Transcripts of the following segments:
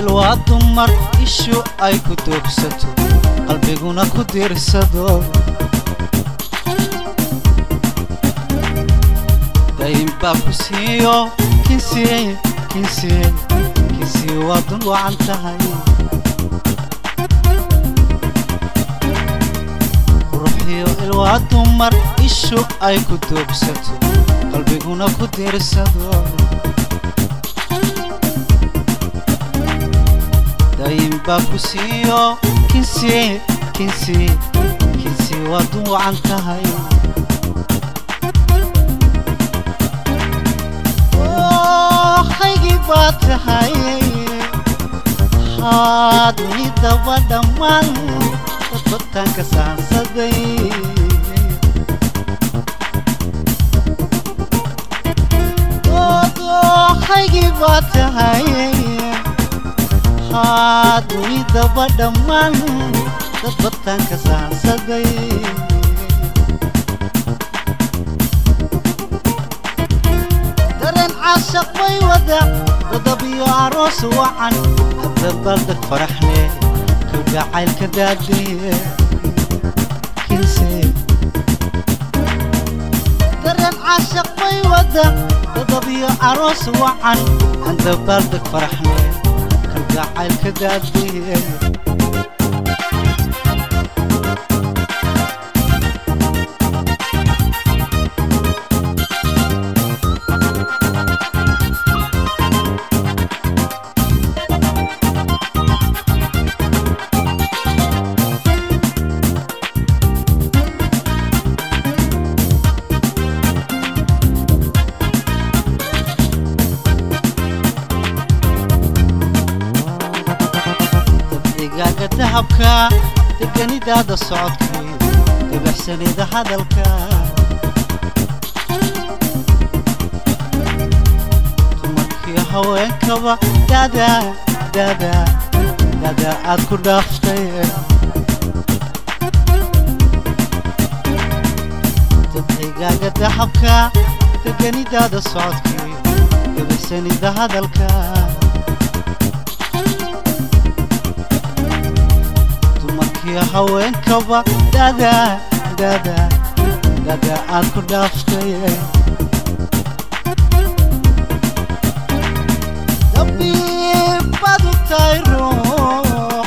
ilwaa dumar ishu ay ku doogsato qalbiguna ku diirsado dayn baa ku siiyo kinsiye kinsiye kinsiye waa dun wacan tahay ruuxiyo ilwaa dumar ishu ay ku doogsato qalbiguna ku diirsado dayn baa ku siiyo kinsiye kinsiye kinsiye waa dun wacan tahay haygii baa tahay haa dunidaba dhammaan dadbataanka saansaday haygii baa tahay haa dunidaba dhammaan dadbataanka saansaday dareen caashaq bay wada dadabiyo aroos wacan dabaaldeg faraxle kalgacaylka daadeye kinse dareen caashaq bay wada dadabiyo aroos wacan dabaaldeg faraxle kalgacaylka daadeye dabcigaaga dahabka deganidaada socodkii dabaxsanida hadalka dumarkii haweenkaba dada dada dada aad ku dhaaftay dabcigaaga dahabka deganidaada socodkii dabaxsanida hadalka dumarkii haweenkaba dada dada dada aad ku dhaaftay dabiibad u tahay ruux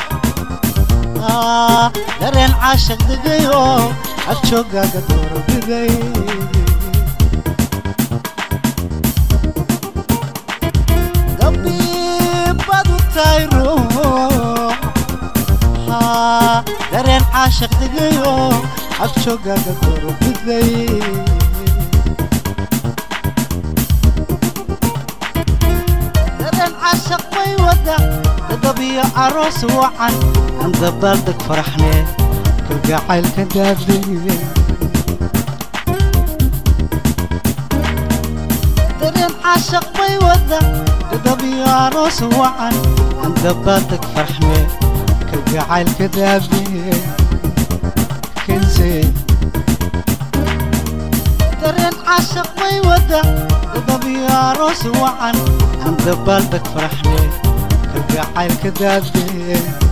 dareen caashaq degayo agjoogaaga doorbiday dabiibad u tahay ruux dareen caashaq degayo agjoogaaga doorbiday dareen caashaq bay wada dadabiyo aroos wacan aan dabaaldeg faraxle kalgacaylka daadeye dareen caashaq bay wada dadabiyo aroos wacan aan dabaaldeg faraxle kalgacaylka daadeye kinse dareen caashaq bay wada dadabiyo aroos wacan aan dabaaldeg faraxle kalgacaylka daadeye